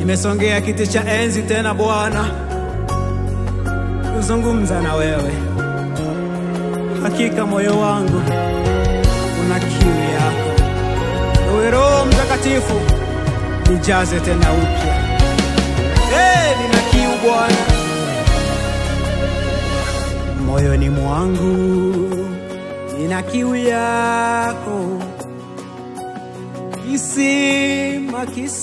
Nimesongea kiti cha enzi tena Bwana, kuzungumza na wewe. Hakika moyo wangu una kiu yako. Ewe Roho Mtakatifu, nijaze tena upya. Hey, nina kiu Bwana moyoni mwangu, nina kiu yako, kisima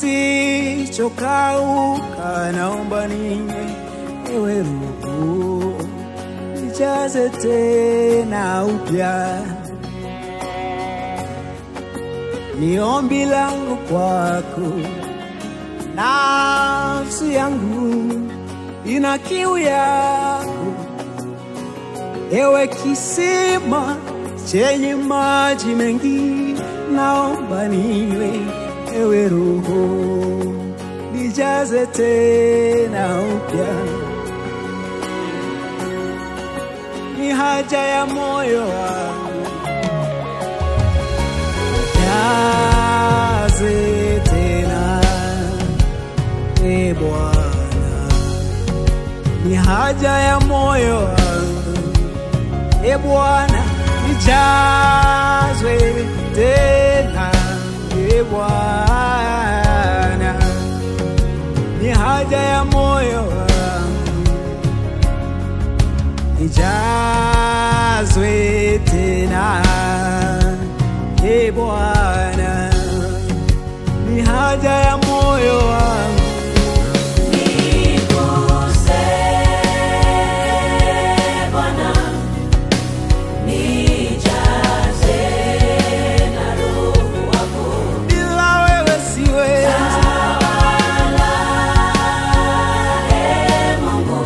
kisichokauka, naomba ninywe, ewe Roho, nijaze tena upya. Ni ombi langu kwako, nafsi yangu ina kiu yako, ewe kisima chenye maji mengi, naomba niwe, ewe Roho, nijaze tena upya. Ni haja ya moyo wangu, jaze tena, e Bwana, ni haja ya moyo wangu, e Bwana, nijazwe tena, e Bwana, ni haja ya moyo wangu, nijazwe tena, e Bwana, ni haja ya moyo wangu. Niguse Bwana, nijaze na Roho wako. Bila wewe siwezi, Tawala, Ee Mungu,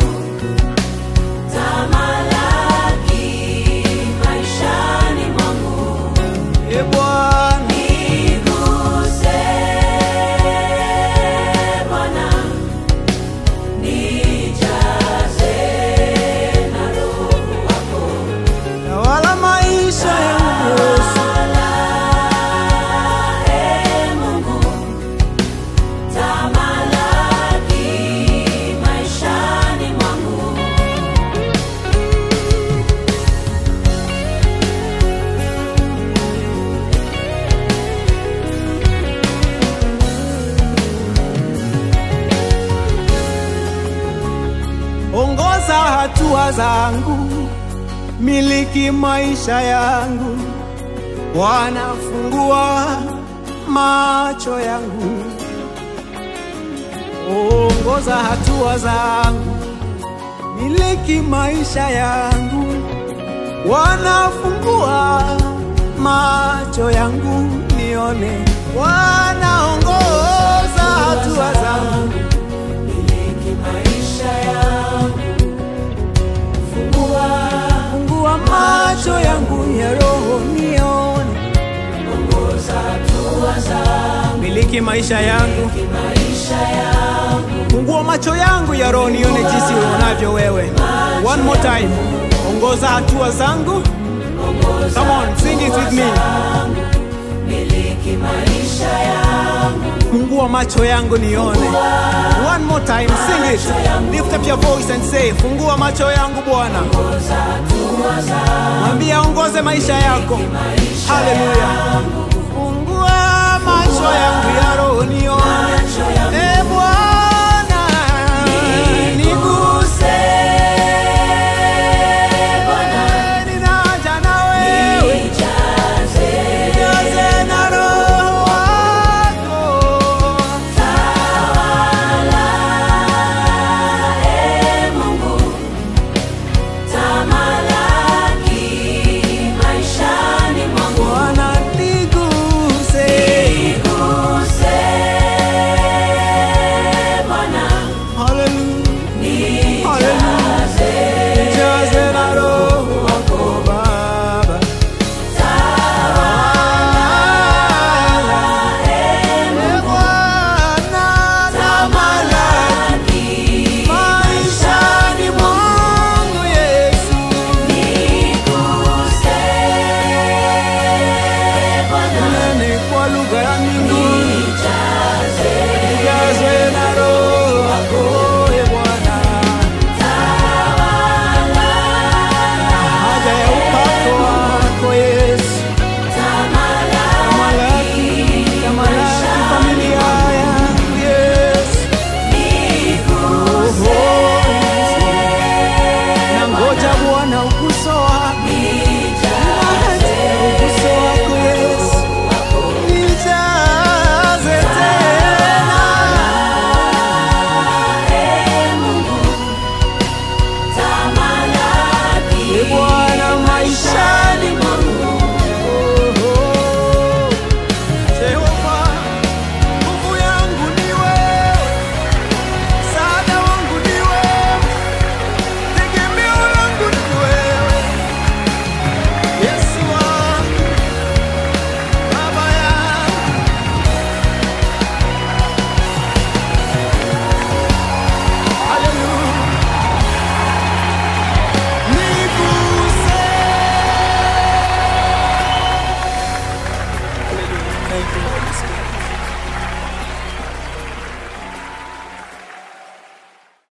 tamalaki maishani mwangu. e Bwana, Niguse Bwana, nijaze na Roho wako. tawala maisha yangu Yesu. Ee Mungu, tamalaki maishani mwangu. ongoza hatua zangu, miliki maisha yangu, Bwana fungua macho yangu, ongoza hatua zangu, miliki maisha yangu, Bwana fungua macho yangu nione, Bwana ongoza hatua zangu Miliki maisha yangu, fungua fungua macho yangu ya roho nione, ongoza hatua zangu. miliki maisha yangu, Miliki maisha yangu, fungua macho yangu ya roho nione jinsi uonavyo wewe. One more time, ongoza hatua zangu. ongoza Come on, sing it with me. miliki maisha yangu. Fungua macho yangu nione. One more time, sing it. Lift up your voice and say, fungua macho yangu Bwana. Ongoza hatua zangu. Mwambie aongoze maisha yako. Haleluya. Fungua macho yangu ya roho nione. E Bwana, niguse. Ninaja na wewe. Nijaze Nijaze na roho wako. Ee Mungu, tamalaki maishani mwangu. Bwana niguse. Niguse Thank you.